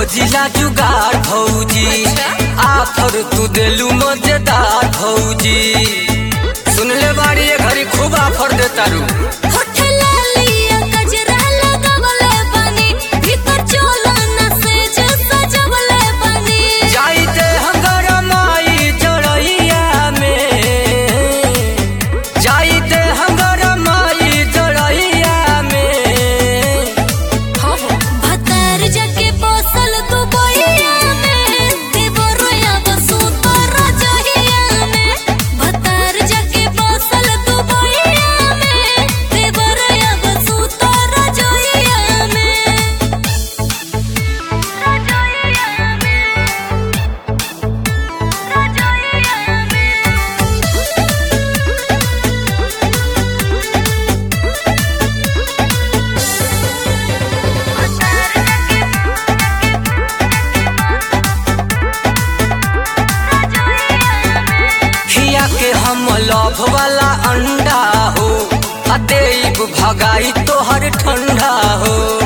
खोजिला जुगाड़ भौजी आफर तू देलू मजेदार भौजी सुन ले बाड़ी ये घड़ी खूब आफर देता रू होठ लालिया गजरा लगवले बानी भीतर चोला न से जो सजवले बानी जाइते हंगर माई जड़ैया में जाइते हंगर माई जड़ैया में भतार जाके बसल तू बोइया में देवरोया बसु तो रजहिया में भतार जाके बसल तू बोइया में देवरोया बसु तो रजहिया में रजहिया में रजहिया खिया के हम लभ वाला अंडा हो आ देब भगाई तोहर ठंडा हो